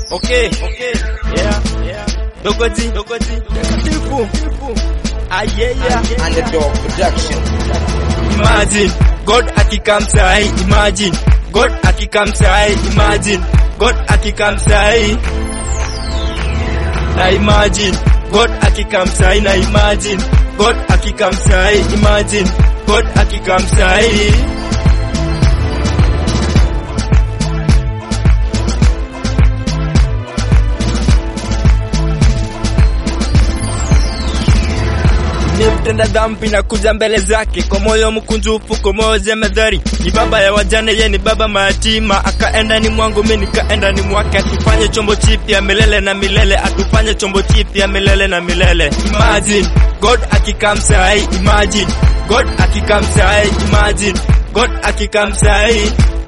Okay, okay, yeah, yeah. Dogoji, dogoji, takatifu. Ah, yeah, yeah. Underdog Production. Imagine God akikam sahi, imagine God akikam sahi, imagine God akikam sahi. Na imagine God akikam sahi, na imagine God akikam sahi, imagine God akikam sahi. ni mtenda dhambi na kuja mbele zake kwa moyo mkunjufu, kwa moyo jemedhari. Ni baba ya wajane, ye ni baba mayatima. Akaenda ni mwangu, mi nikaenda ni mwake. Atufanye chombo chipya milele na milele, atufanye chombo chipya milele na milele. Imagine God akikam sahi, imagine God akikam sahi, imagine God akikam sahi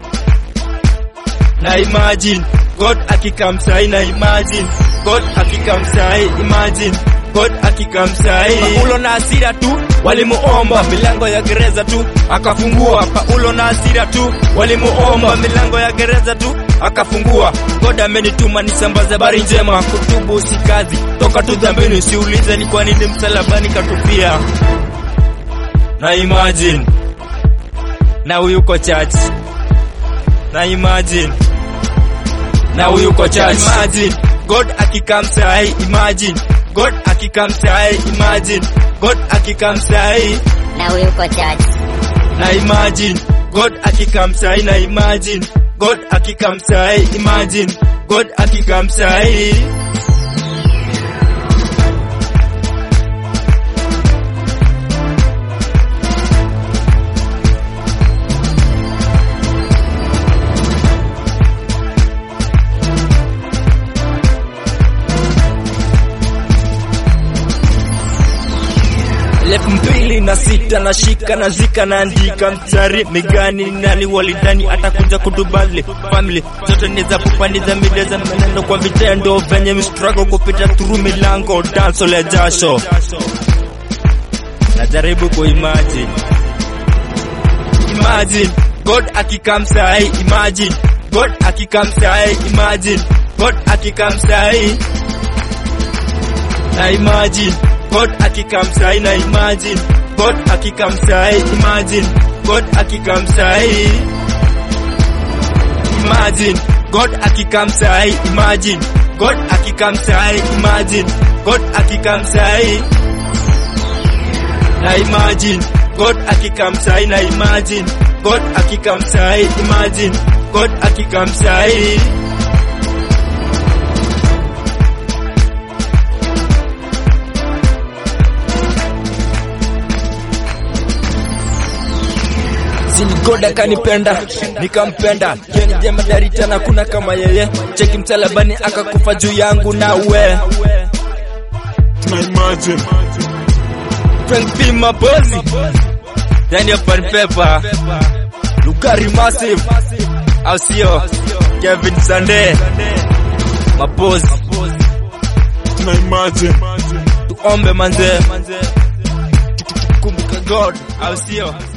na imagine God akikam sahi, na imagine God akikam sahi, imagine God akikam sahi. Paulo na hasira tu walimuomba milango ya gereza tu akafungua. Paulo na hasira tu walimuomba milango ya gereza tu akafungua. God amenituma nisambaze habari njema, kutubu si kazi, toka tu dhambini, usiulize ni kwa nini msalabani katupia. Na imagine na huyu uko church, na imagine na huyu uko church. Imagine God akikam sahi, imagine God akikam sahi, imagine God akikam sahi, na huyu uko church. na imagine God akikam sahi, na imagine God akikam sahi, imagine God akikam sahi. elfu mbili na sita na shika na zika naandika mstari migani nani walidhani atakuja kutubali family zote ni za kupaniza mideza maneno kwa vitendo venye mistrago kupita through milango danso la jasho najaribu kuimagine imagine God akikam sahi imagine God akikam sahi imagine God akikam sahi na imagine God akikam sahi na imagine God akikam sahi imagine God akikam sahi imagine God akikam sahi imagine God akikam sahi imagine God akikam sahi na imagine God akikam sahi na imagine God akikam sahi imagine God akikam sahi Sini God akanipenda nikampenda, yeye ni jemadari tena, kuna kama yeye. Cheki msalabani akakufa juu yangu na we na imagine Frank P Mapozi ndani ya Pan Paper Lugari Massive au sio? Kevin Sande Mapozi, na imagine tuombe manze, tukumbuke God au sio?